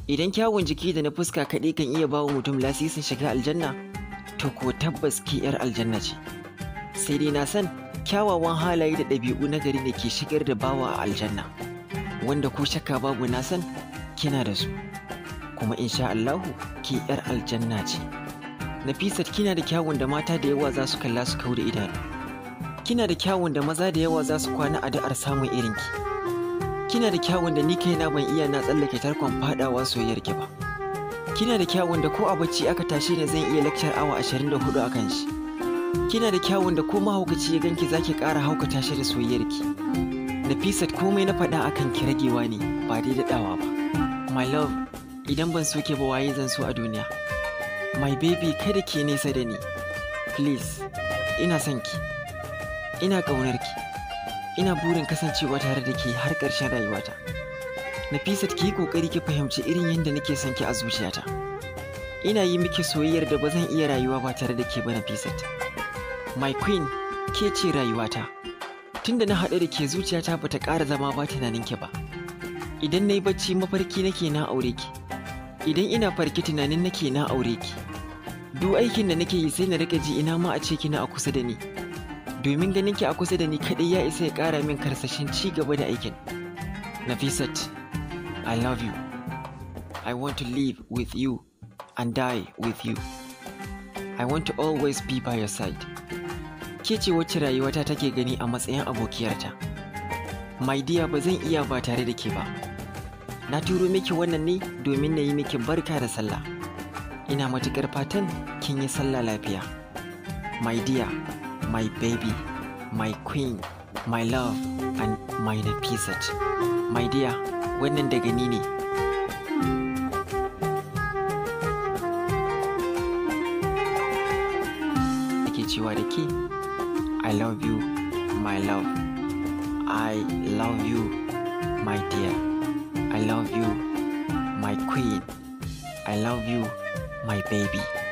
Idan kyawun jiki da na fuska kaɗai kan iya bawa mutum lasisin shiga aljanna, to ko tabbas ki 'yar aljanna ce. Sai dai na san kyawawan halaye da ɗabi'u na gari ne ke shigar da bawa a aljanna, wanda ko shakka babu na san kina da su. Kuma insha Allahu ki 'yar aljanna ce. Nafisat kina da kyawun da mata da yawa za su kalla su kau da idanu. Kina da kyawun da maza da yawa za su kwana addu'ar samun irinki. Kina da kyawun da ni kaina ban iya na tsallake tarkon fadawa soyayyar ki ba. Kina da kyawun da ko a bacci aka tashi ne zan iya lakcar awa 24 a kan shi. Kina da kyawun da ko mahaukaci ya ganki zaki ƙara haukata shi da soyayyar ki. Nafisat komai na faɗa akan ki ragewa ne ba dai daɗawa ba. My love, idan ban so ke ba waye zan so a duniya. My baby kada ke nesa da ni. Please, ina son ki. Ina ƙaunar ki. Ina burin kasancewa tare da ke har ƙarshen rayuwata. Nafisat ki yi ƙoƙari ki fahimci irin yadda nake son ki a zuciyata. Ina yi miki soyayyar da ba zan iya rayuwa ba tare da ke ba Nafisat. My queen, ke ce rayuwata. Tunda na haɗu da ke zuciyata ba ta ƙara zama ba tunanin ki ba. Idan na yi bacci mafarki nake na aure ki. Idan ina farki tunanin nake na aure ki. Duk aikin da nake yi sai na rika ji ina ma a ce kina a kusa da ni. Domin ganin ki a kusa da ni kaɗai ya isa ya ƙara min karsashin ci gaba da aikin. Nafisat, I love you. I want to live with you and die with you. I want to always be by your side. Ke ce wacce rayuwata take gani a matsayin abokiyarta. My dear ba zan iya ba tare da ke ba. Na turo miki wannan ne domin na yi miki barka da sallah. Ina matuƙar fatan kin yi sallah lafiya. My dear, my baby, my queen, my love, and my Nafisat. My dear, wannan daga ni ne. Ake cewa da ke, I love you, my love. I love you, my dear. I love you, my queen. I love you, my baby.